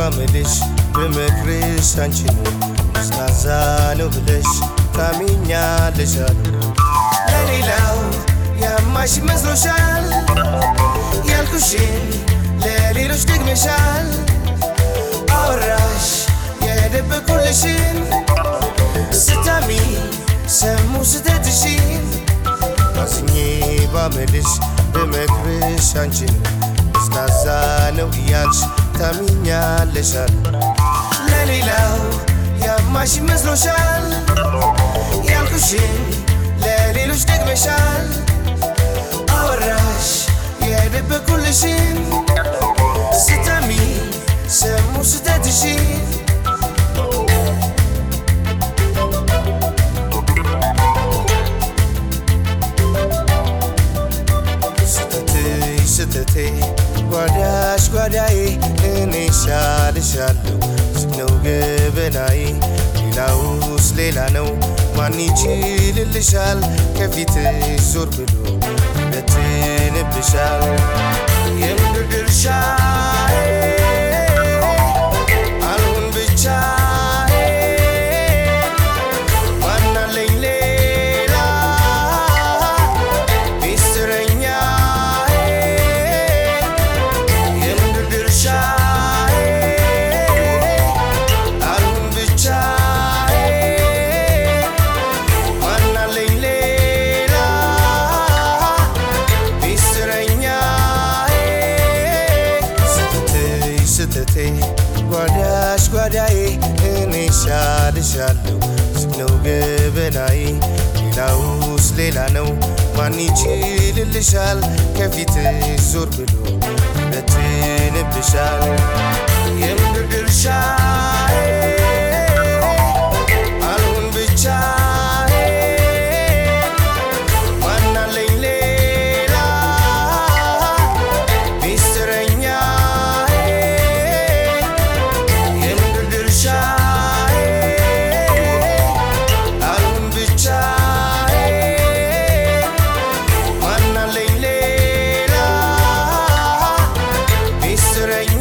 ባምልሽ በምክርሽ አንቺን ስናዛ ነው ብለሽ ታሚኛለሽ አሉ ለሌላው ያማሽ መስሎሻል ያልኩሽን ለሌሎች ደግመሻል አወራሽ የደበቁልሽን ስታሚ ሰሙ ስተትሽን አዝኜ ባምልሽ በመክርሽ አንቺን ስናዛ ነው እያልሽ ታሚኛለሻል ለሌላው ያማሽ መስሎሻል ያልኩሽን ለሌሎች ደግመሻል አወራሽ የደበቁልሽን ስታሚ ሰሙ ስተትሽን ስተትሽ ስተቴ ጓዳሽ ጓዳዬ እኔ ሻልሻለሁ ነው ገበናዬ ሌላውስ ሌላ ነው ማን ይችልልሻል ከፊትሽ ዞር ብሎ ይበትንብሻል የምድር ድርሻዬ አልሁን ብቻዬ ማናለኝ ሌላ ሚስጥረኛዬ የምድር ድርሻዬ አልሁን ብቻዬ ማናለኝ ሌላ ሚስጥረኛዬ ስተትሽ ስተቴ ጓዳሽ ጓዳዬ እኔ ሻልሻለሁ ነው ገበናዬ ሌላውስ ሌላ ነው ማን ይችልልሻል ከፊትሽ ዞር ብሎ ይበትንብሻል የምድር ድርሻዬ አልሁን ብቻዬ ማናለኝ ሌላ ሚስጥረኛዬ የምድር ድርሻዬ አልሁን ብቻዬ ማናለኝ ሌላ ሚስጥረኛዬ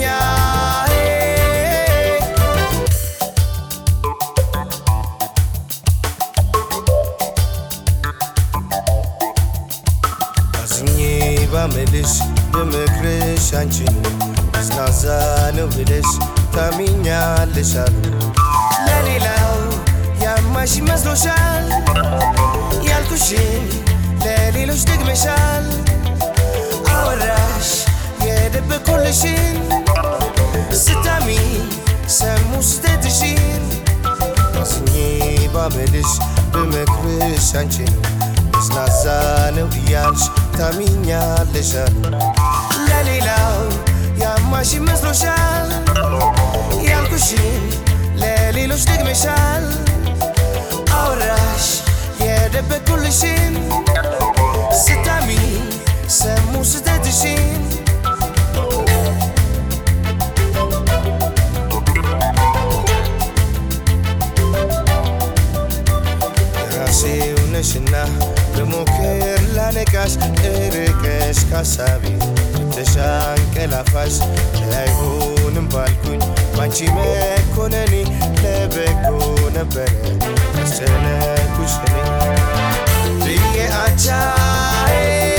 አዝኜ ባምልሽ በምክርሽ አንቺን ስናዛ ነው ብለሽ ታሚኛለሽ አሉ ለሌላው ያማሽ መስሎሻል ያልኩሽን ለሌሎች ደግመሻል አወራሽ የደበቁልሽን ስታሚ ሰሙ ስተትሽን አዝኜ ባምልሽ በምክርሽ አንቺን ስናዛ ነው እያልሽ ታሚኛለሽ አሉ ለሌላው ያማሽ መስሎሻል ያልኩሽን ለሌሎች ደግመሻል አወራሽ የደበቁልሽን ስታሚ ሰሙ ስተትሽን ራሴው ነሽና በሞክር ላነቃሽ እርቀሽ ካሳቢ ተሻንቀላፋሽ አይሆንም ባልኩኝ ባንቺ መኮነኔ ለበጎ ነበረ ያስጨነኩሽ እኔ ብዬ አቻዬ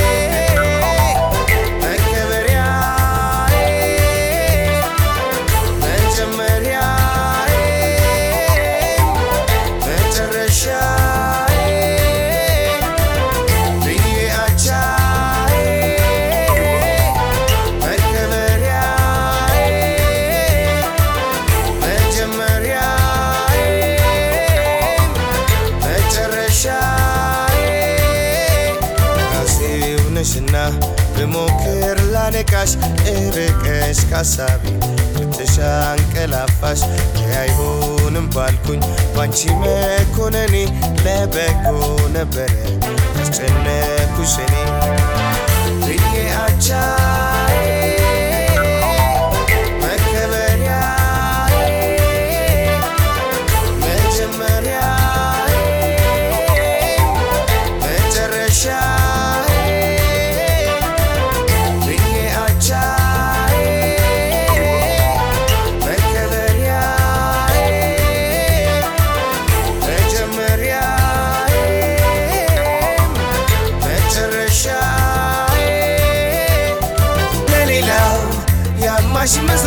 መከበሪያዬ መጀመሪያዬ መጨረሻዬ ብዬ አቻዬ መከበሪያዬ መጀመሪያዬ መጨረሻዬ ራሴው ነሽና ብሞክር ላነቃሽ እርቀሽ ካሳቢ ብትሻንቀላፋሽ አይሆንም ባልኩኝ ባንቺ መኮነኔ ለበጎ ነበረ ያስጨነኩሽ እኔ ብዬ አቻዬ መከበሪያዬ መጀመሪያዬ መጨረሻዬ ብዬ አቻዬ መከበሪያዬ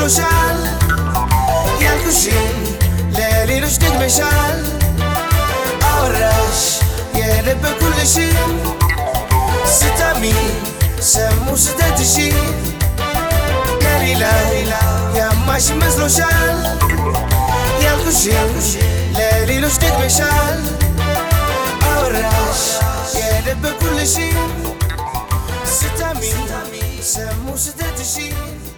መስሎሻል ያልኩሽን ለሌሎች ደግመሻል አወራሽ የደበኩልሽን ስታሚ ሰሙ ስተትሽን ከሌላ ያማሽ መስሎሻል ያልኩሽን ለሌሎች ደግመሻል አወራሽ የደበኩልሽን ስታሚ ሰሙ ስተትሽን